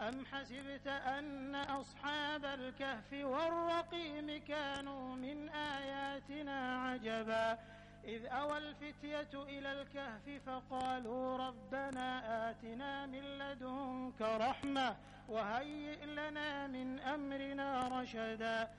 أم حسبت أن أصحاب الكهف والرقيم كانوا من آياتنا عجبا إذ أوى الفتية إلى الكهف فقالوا ربنا آتنا من لدنك رحمة وهيئ لنا من أمرنا رشدا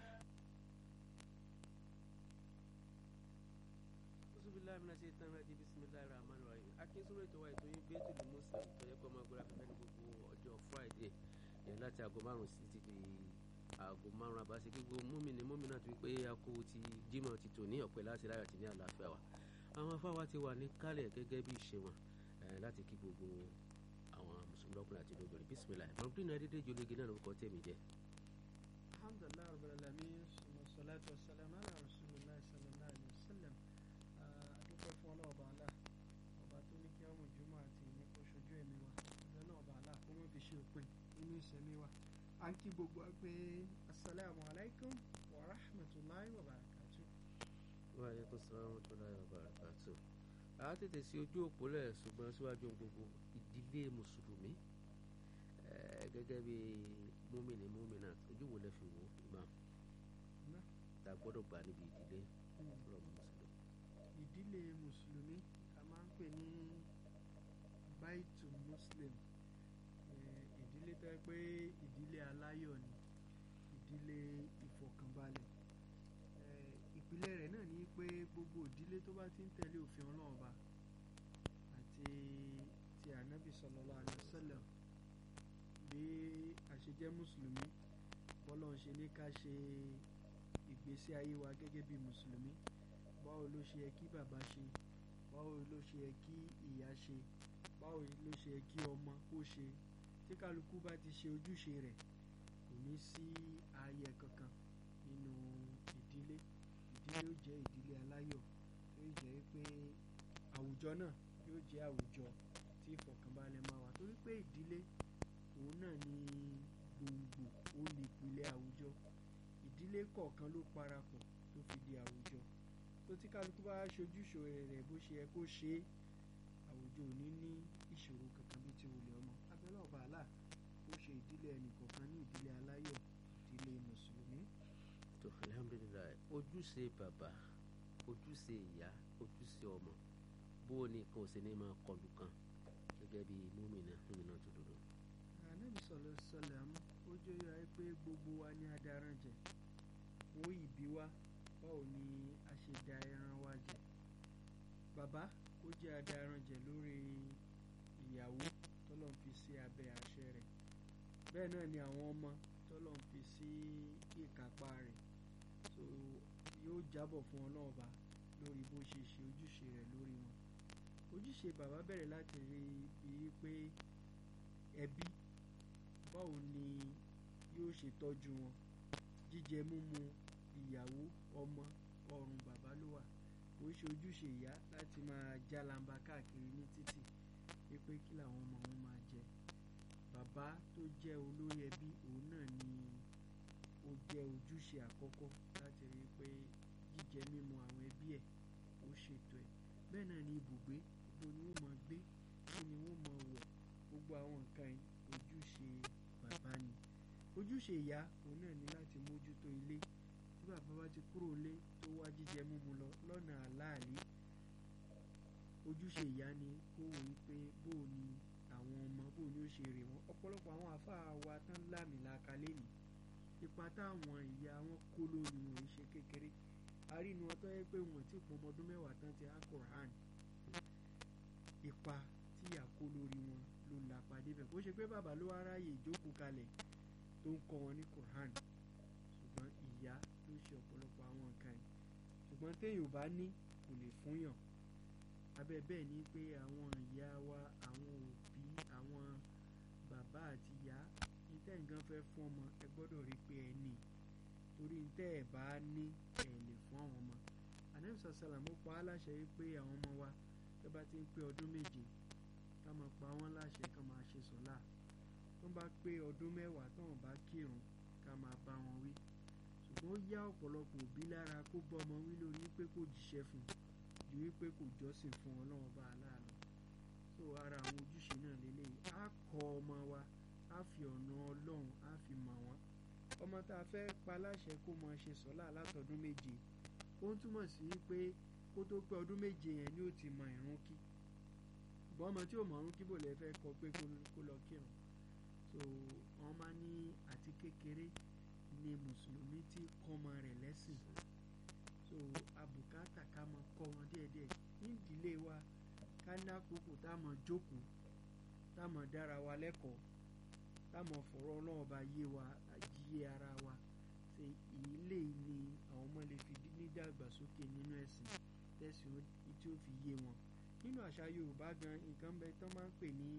bilahi mina ṣe tán rájí bisimilahi rahman rahim akínsúrò ètò wa ètò yín bẹ́ẹ̀tù ní muslim tó yẹ kó máa gbọ́dọ̀ afẹ́fẹ́ ní gbogbo ọjọ́ friday yẹn láti aago márùn sí ti di aago márùn àbáṣe gbogbo múmìnì múmìnà tó pé akó ti jímọ̀ ti tò ní ọ̀pẹ láti láyọ̀ àti ní àlàáfíà wa àwọn afáwa ti wà ní kálẹ̀ gẹ́gẹ́ bí ìṣe wọn láti kí gbogbo àwọn mùsùlùmí lọ́kùnrin àti lóbìnrin bisimilahi mọ̀lúdín náà dédé jológe náà lórúkọ tẹ̀mí jẹ́. alhamdulilayi rabbil alamin salatu wasalam ala rasulillah sallallahu alayhi wa sallam adúpẹ́ fún ọlọ́ọ̀bà alá ọba tó ní kí ọmọ ìjùmọ̀ àti ìní kó ṣojú ẹ̀mí wa ọjọ́ náà ọba alá kó mọ́ fi ṣe òpin nínú ìṣẹ̀mí wa à ń kí gbogbo wa pé asalaamu alaykum wa rahmatulahi wa barakatu. wa aleykum salaam wa rahmatulahi wa barakatu. a tètè sí ojú òpó lẹ̀ ṣùgbọ́n síwájú gbogbo ìdílé mùsùlùmí gẹ́gẹ́ bí múmìnì múmìnà ojú wo lẹ fi wò imam ta gbọ́dọ̀ gbà níbi ìdílé ọlọ́mọ mùsùlùmí ìdílé mùsùlùmí a máa ń pè ní baitu muslim ìdílé tó yẹ pé ìdílé aláyọ̀ ni ìdílé ìfọ̀kànbalẹ̀ ìpìlẹ̀ rẹ̀ náà ni pé gbogbo ìdílé tó bá ti ń tẹ̀lé òfin ọlọ́run ọba àti ti ànábì sallallahu alaihi wasallam bí a ṣe jẹ́ mùsùlùmí bọ́lọ̀ ń ṣe ní ká ṣe ìgbésí ayé wa gẹ́gẹ́ bí mùsùlùmí báwo ló ṣe yẹ kí bàbá ṣe báwo ló ṣe yẹ kí ìyá ṣe báwo ló ṣe yẹ kí ọmọ kó ṣe tí kálukú bá ti ṣe ojúṣe rẹ̀ kò ní sí ààyè kankan nínú ìdílé ìdílé yóò jẹ́ ìdílé aláyọ̀ tó yóò jẹ́ pé àwùjọ náà yóò jẹ́ àwùjọ tí ìfọ̀kànbalẹ̀ máa wà torí pé ìdílé òun náà ni gbòǹgbò ó ní ìpìlẹ̀ àwùjọ ìdílé kọ̀ọ̀kan ló parapọ̀ tó fi di àwùjọ tó tí kálukú bá ṣojúṣe rẹ̀ bó ṣe yẹ kó ṣe é àwùjọ ò ní ní ìṣòro kankan bí ti wulẹ̀ ọmọ abẹ́lẹ́ ọba àlà ó ṣe ìdílé ẹnìkọ̀ọ̀kan ní ìdílé aláyọ̀ ìdílé mùsùlùmí. tó alhamdulilayi ojúṣe bàbá ojúṣe ìyá ojúṣe ọmọ bó o ní kan ò sí ní máa kọlù kan gẹ́gẹ́ bí múmìnà múmìnà tó dúró. ànábì sọlọ sọlẹ àmú ó jẹ́ yọ ẹ pé gbogbo wa ní adaran jẹ wọ́n ìbí wa báwo ni a ṣe da ẹran wa jẹ bàbá ó jẹ́ adaranjẹ lórí ìyàwó tọ́lọ̀ ń fi sí abẹ́ àṣẹ rẹ̀ bẹ́ẹ̀ náà ni àwọn ọmọ tọ́lọ̀ ń fi sí ìkápá rẹ̀ so yóò jábọ̀ fún ọlọ́ọ̀ba lórí bó ṣe ṣe ojúṣe rẹ̀ lórí wọn ojúṣe bàbá bẹ̀rẹ̀ láti rí i pé ẹbí báwo ni yóò ṣe tọ́jú wọn jíjẹ múmu ìyàwó ọmọ ọrùn bàbá ló wà kò ṣe ojúṣe ìyá láti máa jálamba káàkiri ní títì wípé kí làwọn ọmọ wọn máa jẹ bàbá tó jẹ́ olórí ẹbí òun náà ni ó jẹ́ ojúṣe àkọ́kọ́ láti rí i pé jíjẹ mímu àwọn ẹbí ẹ̀ ó ṣètò ẹ̀ bẹ́ẹ̀ náà ni ibùgbé gbogbo ni wọ́n máa gbé kí ni wọ́n máa wọ̀ gbogbo àwọn nǹkan ojúṣe bàbá ni ojúṣe ìyá òun náà ní láti mójútó ilé tí bàbá bá ti kúrò lé tó wá jíjẹ múmu lọ lọ́nà àláàlí ojúṣe ìyá ni kó wò ó pé bóò ni àwọn ọmọ bóò ni ó ṣe rè wọ́n ọ̀pọ̀lọpọ̀ àwọn àfáà wa tán lámìlaka lẹ́nu ipa táwọn ìyá wọn kó lórí wọn ṣe kékeré àrínú ọtọ́ yẹ pé wọn ti pọn ọmọ ọdún mẹ́wàá tán ti Al-Qur'an ipa tí ìyá kó lórí wọn ló lápá débẹ̀ bó ṣe pé bàbá ló wá ráàyè ìjókòó kalẹ̀ tó ń kọ́ wọn ní Qur'an ṣùgbọ́n ìyá ló ṣe ọ̀pọ̀lọpọ̀ àwọn nǹkan yìí ṣùgbọ́n téèyàn bá ní kò lè fúnyàn abẹ́ bẹ́ẹ̀ ni pé àwọn ìyá wa àwọn òbí àwọn bàbá àti ìyá níta nǹkan fẹ́ fún ọmọ ẹ gbọ́dọ̀ rí pé ẹ ní torí níta ẹ bá ní ẹ lè fún àwọn ọmọ anamisa salamu pa á láṣẹ yìí pé àwọn ọmọ wa tó bá ti ń pé ọdún méje ká máa pa wọ́n láṣẹ ká máa ṣe sọ́lá tó bá pé ọdún mẹ́wàá tó wọn bá kírun ká máa bá wọn wí ṣùgbọ́n ó yá ọ̀pọ̀lọpọ̀ òbí lára kó bọ́ ọmọ wí lórí pé kò jíṣẹ́ fún ju wípé kò jọ́sìn fún ọlọ́run bá aláàlọ́ so ara àwọn ojúṣe náà lélẹ́yìí á kọ́ ọmọ wa á fi ọ̀nà ọlọ́run á fi mọ̀ wọ́n ọmọ tá a fẹ́ pa láṣẹ kó mọ ṣe sọ́lá látọdún méje ó ń túmọ̀ sí pé kó tó pé ọdún méje yẹn ni ó ti mọ ìrun kí ṣùgbọ́n ọmọ tí ò mọ ìrun kí bò lè fẹ́ kọ pé kó lọ kírun so wọ́n máa ní àti kékeré ni mùsùlùmí ti kọ́mọ rẹ̀ lẹ́sìn so abùkátà ká mọ kọ́ wọn díẹ̀díẹ̀ ní ìdílé wa ká ní àkókò tá a mọ̀ jókòó tá a mọ̀ dára wa lẹ́kọ̀ọ́ tá a mọ̀ fọ̀rọ̀ ọlọ́run bá yé wa yé ara wa ṣe ilé ni àwọn ọmọ lè fi nídàgbàsókè nínú ẹ̀sìn tẹ̀sìn tí ó fi yé wọn nínú àṣà yorùbá gan nǹkan bẹ tán máa ń pè ní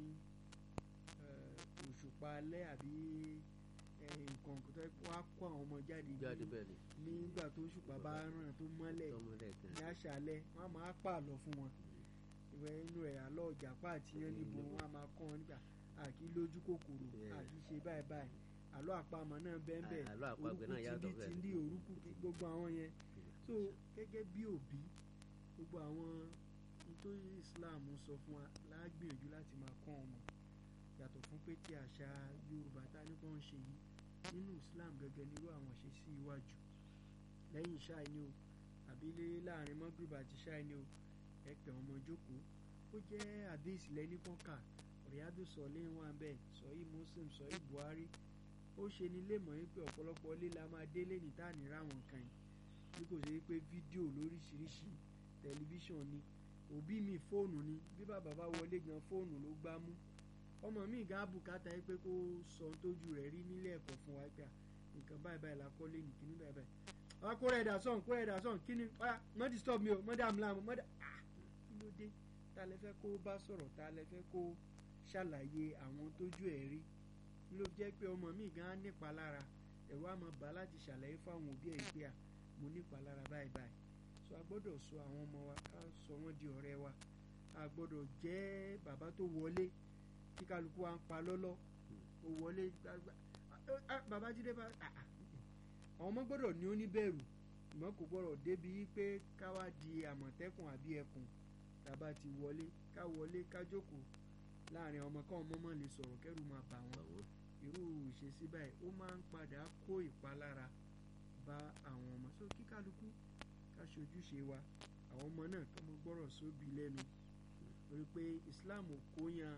òṣùpá alẹ́ àbí nǹkan tó wá kó àwọn ọmọ jáde nígbà tó òṣùpá bá ràn tó mọ́lẹ̀ ní àṣálẹ́ wọ́n á máa pààlọ́ fún wọn ìwẹ̀ inú ẹ̀ àlọ́ ìjàpá àti yẹn níbo wọ́n á máa kọ́ wọn nígbà àkí lójú kòkòrò àkí ṣe báyìí báyìí àlọ́ àpamọ̀ náà bẹ́ẹ̀ bẹ́ẹ̀ orúkú tìǹdì tìǹdì orúkú gbogbo àwọn yẹn so gẹ́gẹ́ bí òbí gbogbo àwọn nítorí Islam sọ fún wa lágbìyànjú láti máa kọ́ ọmọ yàtọ̀ fún pé tí àṣà Yorùbá tá ní kàn ń ṣe yìí nínú Islam gẹ́gẹ́ nírú àwọn ṣe sí iwájú lẹ́yìn ṣáì ni o àbí láàrin mọ́gìrìbà àti ṣáì ni o ẹ pẹ̀ ọmọ jókòó ó jẹ́ àdéhìsì lẹ́ní kọ́kà Riyadu sọ̀lẹ́ wà bẹ́ẹ̀ sọ̀yí Muslim sọ̀yí Buhari ó ṣe ní lémọ̀ yín pé ọ̀pọ̀lọpọ̀ ilé la máa délé ní tá à ní ráwọn nǹkan yìí bí kò ṣe pé fídíò lóríṣiríṣi tẹlifíṣàn ni òbí mi fóònù ni bí bàbá bá wọlé gan fóònù ló gbá mú ọmọ mi gan bùkátà yìí pé kó sọ tójú rẹ̀ rí nílé ẹ̀kọ́ fún wa pé nǹkan báyìí báyìí la kọ́ lé ní kíní báyìí báyìí wá kó rẹ̀ dà sọ̀n kó rẹ̀ dà sọ̀n kíní wá mọ́ disturb mi o mọ́ dà mí láàmú mọ́ dà ah kí ló dé ta lẹ fẹ́ kó bá sọ̀rọ̀ ta lẹ fẹ́ kó ṣàlàyé àwọn tójú ẹ̀ rí ló jẹ́ pé ọmọ mi gan nípa lára ẹ̀rọ àmọ́ bá láti ṣàlàyé fáwọn òbí ẹ̀ pé à mo nípa lára báyìí báyìí so a gbọ́dọ̀ sọ àwọn ọmọ wa ká sọ wọ́n di ọ̀rẹ́ wa a gbọ́dọ̀ jẹ́ bàbá tó wọlé tí kálukú wa ń pa lọ́lọ́ ó wọlé gbàgbà bàbá jíde bá àwọn ọmọ gbọ́dọ̀ ní oníbẹ̀rù ìmọ̀ kò gbọ́dọ̀ débi pé ká wá di àmọ̀tẹ́kùn àbí ẹkùn tàbá ti wọlé ká wọlé ká jókòó láàrin ọmọ káwọn ọmọ mọ̀ lè sọ̀rọ̀ kẹ́rù máa bà wọ́n irú ìṣesí báyìí ó máa ń padà kó ìpalára bá àwọn ọmọ so kí kálukú ká ṣojúṣe wa àwọn ọmọ náà kọ́ mọ gbọ́rọ̀ sóbi lẹ́nu torí pé Islam ò kó yan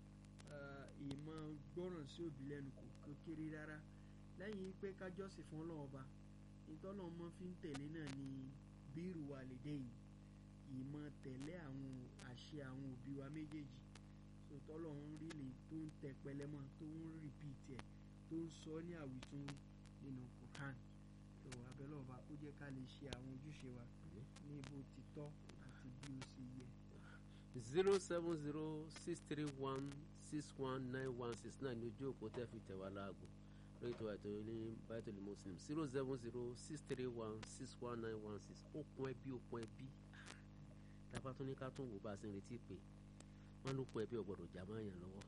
ìmọ̀ gbọ́ràn sí òbí lẹ́nu kò kéré rárá lẹ́yìn pé kájọ́sìn fún Ọlọ́run ọba ìtọ́nà ọmọ fi ń tẹ̀lé náà ni bírù wàlédèyìn ìmọ̀ tẹ̀lé àwọn àṣẹ àwọn òbí wa méjèèjì so tọ́lọ́run rí lè tó ń tẹ pẹlẹmọ tó ń rìpíìtì ẹ̀ tó ń sọ ní àwìtún nínú Quran tó abẹ́lẹ́ ọba kó jẹ́ ká lè ṣe àwọn ojúṣe wa ní bó ti tọ́ àti bí ó ṣe yẹ. zero seven zero six three one six one nine one six nine ní ojú òpó tẹ́ fi tẹ̀ wá láago lórí ètò àìtó ní Baitul Muslim zero seven zero six three one six one nine one six okùn ẹbí okùn ẹbí tábà tún ní ká tún wò bá a ṣe ń retí pé wọn ló kún ẹbí ọgbọdọ jà máa yàn lọ́wọ́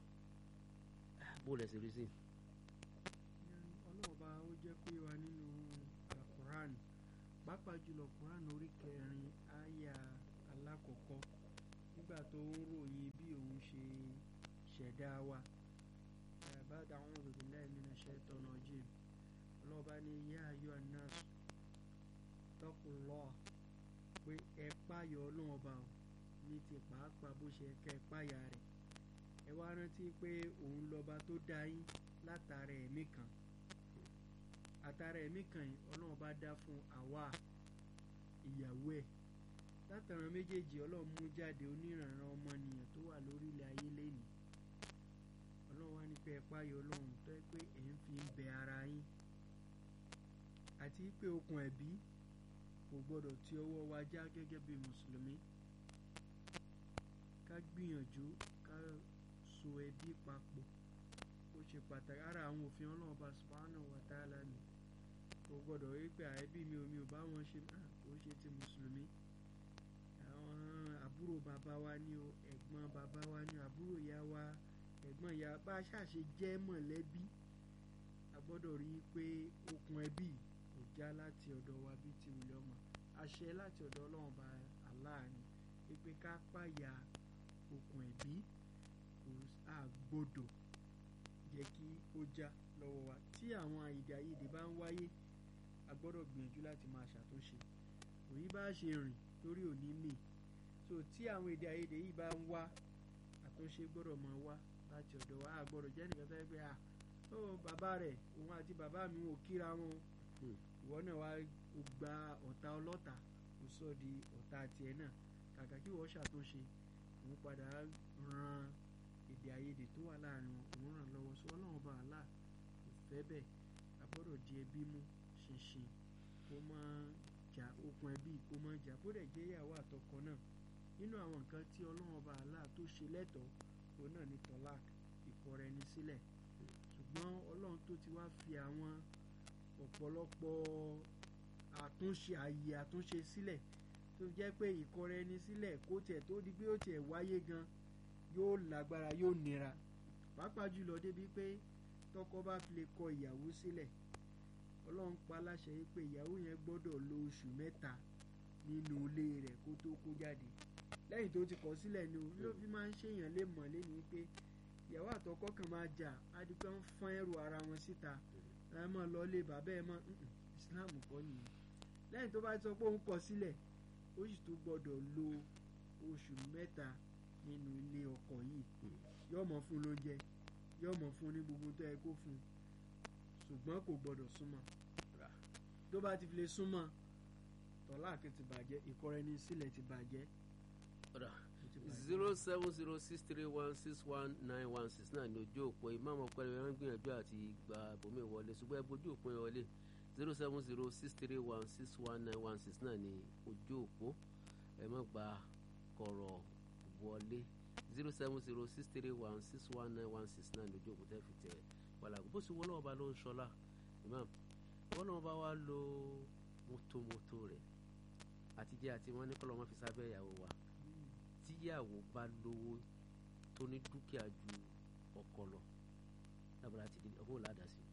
bó lẹ ṣe rí sí. ọlọ́ọ̀bá ó jẹ́ pé wa nínú Quran pàápàá jùlọ Quran orí kẹrin àyà alákọ̀ọ́kọ́ nígbà tó ń ròyìn bí òun ṣe ṣẹ̀dá wa ba'da a'udhu billahi minash shaitani rajim ọlọ́ọ̀bá ní yá ayọ́ anáàsù taqullah pé ẹ páyọ̀ ọlọ́ọ̀bá o ní ti pàápàá bó ṣe kẹ́ ẹ páyà rẹ̀ ẹ wá rántí pé òun lọ́ba tó dá yín látara ẹ̀mí kan àtara ẹ̀mí kan yìí ọlọ́run bá dá fún àwa ìyàwó ẹ̀ látara méjèèjì ọlọ́run mú jáde oníranran ọmọnìyàn tó wà lórí ilẹ̀ ayé lẹ́nìí ọlọ́run wá ní pé ẹ páyọ̀ ọlọ́run tó yẹ pé ẹ̀ ń fi ń bẹ ara yín àti pé okùn ẹ̀bí kò gbọ́dọ̀ ti ọwọ́ wa já gẹ́gẹ́ bí mùsùlùmí ká gbìyànjú ká so ẹbí papọ̀ ó ṣe pàtàkì ara àwọn òfin ọlọ́ọ̀bá subhanahu wa ta'ala ni kò gbọ́dọ̀ rí pé àẹ́bí mi ò mi ò bá wọn ṣe kò ṣe ti mùsùlùmí àwọn àbúrò bàbá wa ni o ẹ̀gbọ́n bàbá wa ni àbúrò ìyá wa ẹ̀gbọ́n ìyá bá a ṣàṣe jẹ́ mọ̀lẹ́bí a gbọ́dọ̀ rí i pé okùn ẹbí kò já láti ọ̀dọ̀ wa bí ti wùlẹ̀ ọmọ àṣẹ láti ọ̀dọ̀ ọlọ́run bá aláàánú wípé ká pààyà okùn ẹ̀bí kò àgbọ́dọ̀ jẹ́ kí ó já lọ́wọ́ wa tí àwọn èdè àìyedè bá ń wáyé a gbọ́dọ̀ gbìyànjú láti máa ṣàtúnṣe òní bá ṣe rìn lórí òní mì so tí àwọn èdè àìyedè yìí bá ń wá àtúnṣe gbọ́dọ̀ máa wá láti ọ̀dọ̀ wa a gbọ́dọ̀ jẹ́ nìkan tó yẹ pé à ó bàbá rẹ̀ òun àti bàbá mi ò kíra wọn ìwọ náà wá o gba ọ̀tá ọlọ́ta o sọ di ọ̀tá tiẹ̀ náà kàkà kí wọ́n ṣàtúnṣe òun padà ran èdè àìyedè tó wà láàrin wọn òun ràn lọ́wọ́ sọ ọlọ́run bá àlà kò fẹ́ bẹ́ẹ̀ a gbọ́dọ̀ di ẹbí mú ṣinṣin kó má jà okùn ẹbí kó má jà bó dẹ̀ jẹ́ ìyàwó àtọkọ náà nínú àwọn nǹkan tí ọlọ́run bá àlà tó ṣe lẹ́tọ̀ọ́ òun náà ni tọ́lák ìkọrẹ ẹni sílẹ̀ ṣùgbọ́n ọlọ́run tó ti wá fi àwọn ọ̀pọ̀lọpọ̀ àtúnṣe àyè àtúnṣe sílẹ̀ tó jẹ́ pé ìkọrẹ ẹni sílẹ̀ kó tiẹ̀ tó di pé ó tiẹ̀ wáyé gan yóò lágbára yóò nira pàápàá jùlọ débi pé tọkọ bá fi lè kọ ìyàwó sílẹ̀ ọlọ́run pa láṣẹ yìí pé ìyàwó yẹn gbọ́dọ̀ lo oṣù mẹ́ta nínú ilé rẹ̀ kó tó kó jáde lẹ́yìn tó ti kọ̀ sílẹ̀ ni o ló fi máa ń ṣèyàn lé mọ̀ lé ní pé ìyàwó àtọkọ kan máa jà adigun ń fọ́n ẹrù ara wọn síta ẹ mọ̀ lọ lé bàbá ẹ mọ̀ Islam kọ́ nìyẹn lẹ́yìn tó bá sọ pé òun kọ̀ sílẹ̀ ó sì tún gbọ́dọ̀ lo oṣù mẹ́ta nínú ilé ọkọ yìí yóò mọ̀ fún lóúnjẹ yóò mọ̀ fún ní gbogbo tó yẹ kó fún ṣùgbọ́n kò gbọ́dọ̀ súnmọ́ tó bá ti fi lè súnmọ́ tọ́láàkì ti bàjẹ́ ìkọrẹ́ni sílẹ̀ ti bàjẹ́ zero seven zero six three one six one nine one six náà ní ojú òpó ìmáàmù ọpẹlẹ wọn gbìyànjú àti gba bòmí wọlé ṣùgbọ́n ẹgbẹ́ ojú òpó yẹn wọlé zero seven zero six three one six one nine one six náà ní ojú òpó ẹ má gba kọ̀rọ̀ wọlé zero seven zero six three one six one nine one six náà ní ojú òpó tẹ́ fi tẹ̀ wàlàgùn bó sì wọ́n náà bá ló ń ṣọlá imam wọ́n náà bá wá lo mọ́tòmọ́tò rẹ̀ àtijọ́ àti wọn ní kọ́lọ́ wọn fi sábẹ́ ìyàwó wa tíyàwó bá lówó tó ní dúkìá ju ọkọ lọ lábàrá ti di ọgbọ́n ládàá sí.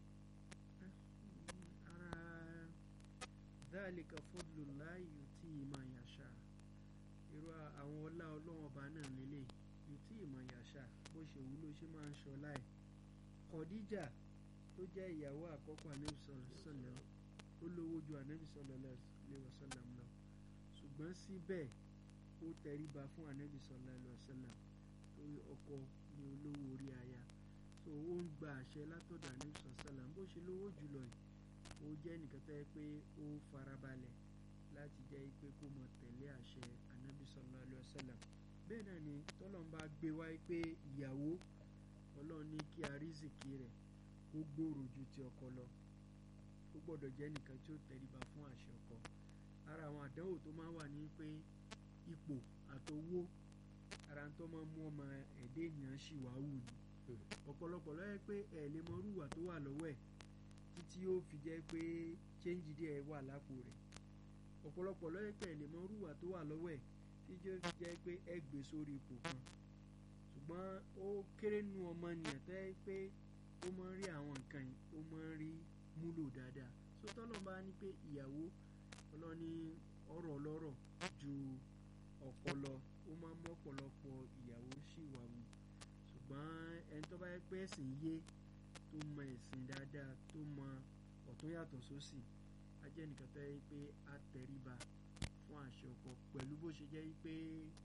ara dhalika fadlullahi yutihi man yasha irú àwọn ọlá ọlọ́wọ́n ọba náà lélẹ̀ yutihi man yasha bó ṣe wù ló ṣe máa ń ṣọlá ẹ̀ Khadija tó jẹ́ ìyàwó àkọ́kọ́ anabi sallallahu alaihi wasallam ó lówó ju anabi sallallahu alaihi wasallam lọ ṣùgbọ́n síbẹ̀ ó tẹríba fún anabi sallallahu alaihi wasallam torí ọkọ ni olówó orí aya so ó ń gba àṣẹ látọ̀dọ̀ anabi sallallahu alaihi wasallam bó ṣe lówó jùlọ yìí ó jẹ́ nìkan tó yẹ pé ó farabalẹ̀ láti jẹ́ pé kó mọ tẹ̀lé àṣẹ anabi sallallahu alaihi wasallam bẹ́ẹ̀ náà ni tọ́lọ́n bá gbé wáyé pé ìyàwó ọlọ́run ní kí arísìkí rẹ̀ kó gbòòrò ju ti ọkọ lọ ó gbọ́dọ̀ jẹ́ nìkan tí ó tẹríba fún àṣẹ ọkọ ara àwọn àdánwò tó máa ń wà ní pé ipò àtowó ara tó máa ń mú ọmọ ẹ̀dẹ́ ènìyàn ṣì wá wù ní ọ̀pọ̀lọpọ̀ lọ́yẹ́ pé ẹ̀ lè mọ rúwà tó wà lọ́wọ́ ẹ̀ títí ó fi jẹ́ pé chéńjì díẹ̀ wà lápò rẹ̀ ọ̀pọ̀lọpọ̀ lọ́yẹ́ pé ẹ̀ lè mọ rúwà tó wà lọ́wọ́ ẹ̀ títí ó fi jẹ́ pé ẹ gbé sórí ipò kan ṣùgbọ́n ó kéré nu ọmọ nìyẹn tó yẹ pé ó máa ń rí àwọn nǹkan yìí ó máa ń rí múlò dáadáa sótọ́lọ́ bá ní pé ìyàwó ọlọ́ni ọ̀rọ̀ ọlọ́rọ̀ ju ọpọlọ ó máa ń mú ọ̀pọ̀lọpọ̀ ìyàwó sì wà wù ṣùgbọ́n ẹni tó bá yẹ pé ẹ̀sìn yé tó mọ ẹ̀sìn dáadáa tó mọ ọ̀tún yàtọ̀ sósì á jẹ́ nìkan tó yẹ pé á tẹríba fún àṣẹ ọkọ pẹ̀lú bó ṣe jẹ́ pé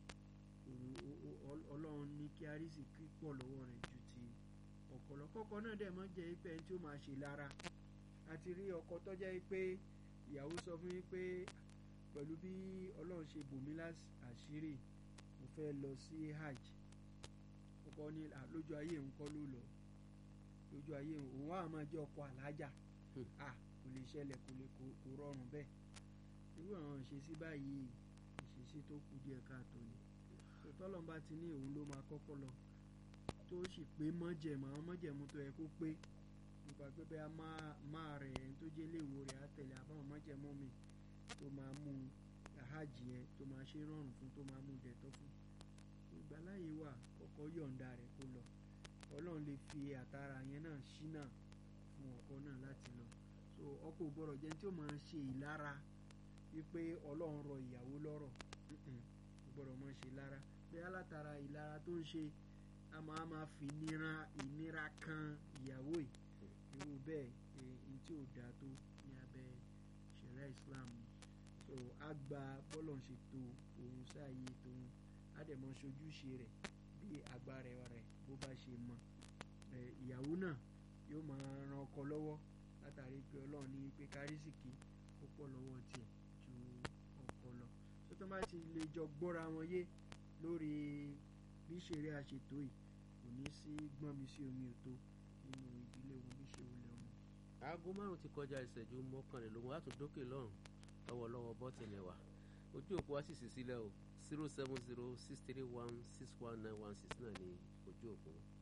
ọlọ́run ní kí arísì kí pọ̀ lọ́wọ́ rẹ̀ ju ti ọkọ lọ kọ́kọ́ náà dẹ̀ mọ́ jẹ́ pé ẹni tí ó máa ṣe lára àti rí ọkọ tó jẹ́ pé ìyàwó sọ fún yín pé pẹ̀lú bí ọlọ́run ṣe bòmí àṣírí mo fẹ́ lọ sí hajj ọkọ ní lójú ayé òun kọ́ ló lọ lójú ayé òun á máa jẹ́ ọkọ àlájà à kò lè ṣẹlẹ̀ kò lè kò rọrùn bẹ́ẹ̀ irú àwọn ìṣesí báyìí ìṣesí tó kù díẹ̀ káàtó ni tọ́lọ́n bá ti ní òun ló máa kọ́kọ́ lọ tó sì pé mọ́jẹ̀mú àwọn mọ́jẹ̀mú tó yẹ kó pé nípa pé bẹ́ẹ̀ máa rẹ̀ ẹni tó jẹ́ léèwò rẹ̀ á tẹ̀lé àbáwọn mọ́jẹ̀mú mi tó máa mú hajj yẹn tó máa ṣe rọrùn fún tó máa mú dẹ̀tọ́ fún ìgbàláyé wà kọ́kọ́ yọ̀ǹda rẹ̀ kó lọ ọlọ́run lè fi àtàrà yẹn náà ṣínà fún ọkọ náà láti lọ so ọkọ ò gbọ́dọ̀ jẹ́ tí ó máa ṣe ìlara wípé ọlọ́run rọ ìyàwó lọ́rọ̀ kò gbọ́dọ̀ máa ṣe lára bẹ́ẹ̀ látara ìlara tó ń ṣe a máa máa fi ìnira ìnira kan ìyàwó yìí irú bẹ́ẹ̀ èyí tí ò dáa tó ní abẹ́ ṣẹ̀ríà Islam so a gba bọ́lọ̀ ń ṣe to òun sáàyè tòun á dẹ̀ mọ ṣojúṣe rẹ̀ bí agbára rẹ̀ bó bá ṣe mọ ìyàwó náà yóò máa ran ọkọ lọ́wọ́ látàrí pé ọlọ́run ní pé kárísìkì ó pọ̀ lọ́wọ́ tiẹ̀ ju ọkọ lọ tó tó bá ti lè jọ gbọ́ra wọn yé lórí bí ṣeré àṣetò yìí kò ní sí gbọ́n mi sí omi òtó nínú ìdílé wọn bí ṣe wọlé ọmọ. aago márùn ti kọjá ìṣẹ́jú mọ́kànlélógún á tún dókè lọ́rùn lọ́wọ́lọ́wọ́ bọ́tìnì wa ojú òpó wa sì sì sílẹ̀ o zero seven zero six three one six one nine one six náà ní ojú òpó.